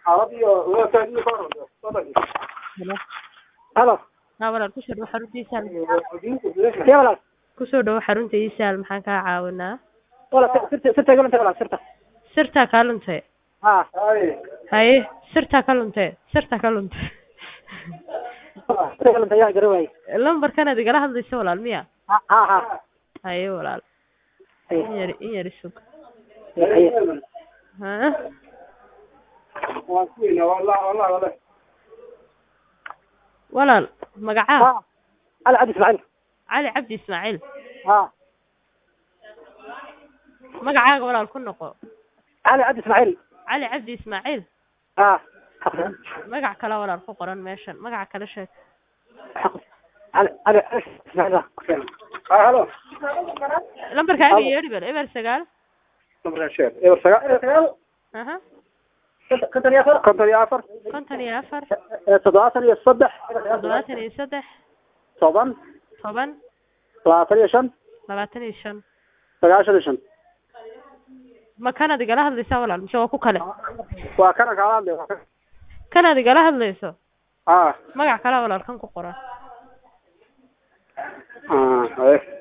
Hello. halo Haa walaal kusoo dhawo xarunta isaal ya walaal kusoo dhawo xarunta isaal maxaan kaa caawinaa walaal sirta sirta iga luntay walaal sirta sirtaa kaa luntay ha haye sirtaa ka luntay sirtaa ka luntay sirta iga luntay yaa gara waayey lambarkanaad igala hadlaysa walaal miya ha ha ha haye walaal Haye. in yar in yar isug Haye. ha walaal magacaa ha cali cabdi ismaaciil cali cabdi ismaaciil ha magacaaga walaal ku noqo cali cabdi ismaaciil cali cabdi ismaaciil ha magac kale walaal ku qoran meeshan magaca kale sheeg cali cali ismaaciil halo lambarkaaga yeedhi bal eber sagaal eber sagaal aha konton iyo afar konton iyo afar konton iyo afar toddobaatan iyo saddex toddobaatan iyo saddex toban toban labaatan iyo shan labaatan iyo shan sagaashan iyo shan ma kanaad igala hadlaysaa walaal mise waa ku kale waa kana kaala hadlay waa kan kanaad igala hadlayso ha magac kale walaal kan ku qoran ha haye